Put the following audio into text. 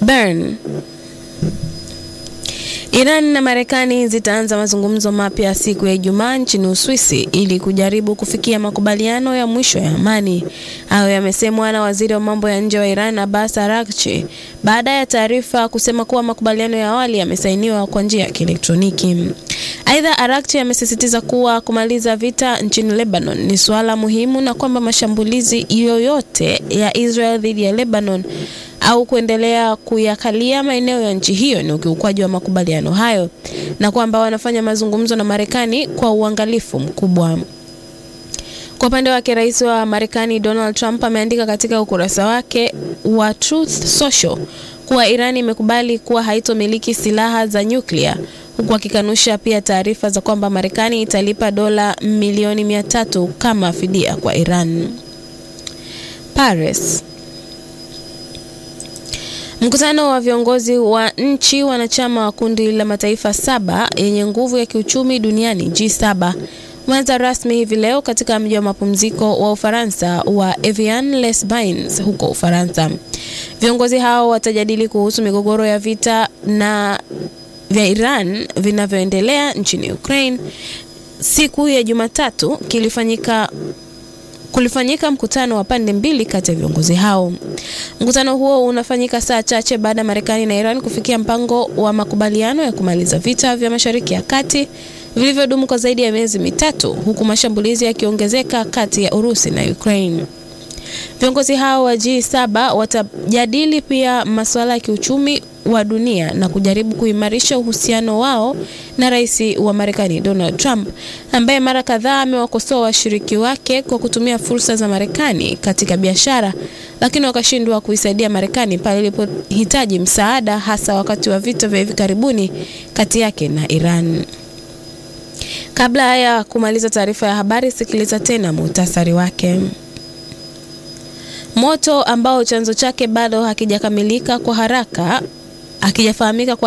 Bern. Iran na Marekani zitaanza mazungumzo mapya siku ya Ijumaa nchini Uswisi ili kujaribu kufikia makubaliano ya mwisho ya amani. Hayo yamesemwa na waziri wa mambo ya nje wa Iran Abbas Araghchi baada ya taarifa kusema kuwa makubaliano ya awali yamesainiwa kwa njia ya kielektroniki. Aidha, Araghchi amesisitiza kuwa kumaliza vita nchini Lebanon ni suala muhimu na kwamba mashambulizi yoyote ya Israel dhidi ya Lebanon au kuendelea kuyakalia maeneo ya nchi hiyo ni ukiukwaji wa makubaliano hayo na kwamba wanafanya mazungumzo na Marekani kwa uangalifu mkubwa. Kwa upande wake, rais wa Marekani Donald Trump ameandika katika ukurasa wake wa Truth Social kuwa Iran imekubali kuwa haitomiliki silaha za nyuklia huku akikanusha pia taarifa za kwamba Marekani italipa dola milioni mia tatu kama fidia kwa Iran. Paris. Mkutano wa viongozi wa nchi wanachama wa kundi la mataifa saba yenye nguvu ya kiuchumi duniani G7 umeanza rasmi hivi leo katika mji wa mapumziko wa Ufaransa wa Evian-les-Bains huko Ufaransa. Viongozi hao watajadili kuhusu migogoro ya vita na vya Iran vinavyoendelea nchini Ukraine. Siku ya Jumatatu kilifanyika kulifanyika mkutano wa pande mbili kati ya viongozi hao. Mkutano huo unafanyika saa chache baada ya Marekani na Iran kufikia mpango wa makubaliano ya kumaliza vita vya Mashariki ya Kati vilivyodumu kwa zaidi ya miezi mitatu, huku mashambulizi yakiongezeka kati ya Urusi na Ukraine. Viongozi hao wa G7 watajadili pia masuala ya kiuchumi wa dunia na kujaribu kuimarisha uhusiano wao na rais wa Marekani Donald Trump ambaye mara kadhaa amewakosoa washiriki wake kwa kutumia fursa za Marekani katika biashara, lakini wakashindwa kuisaidia Marekani pale ilipohitaji msaada, hasa wakati wa vita vya hivi karibuni kati yake na Iran. Kabla ya kumaliza taarifa ya habari, sikiliza tena muhtasari wake. Moto ambao chanzo chake bado hakijakamilika kwa haraka hakijafahamika kwa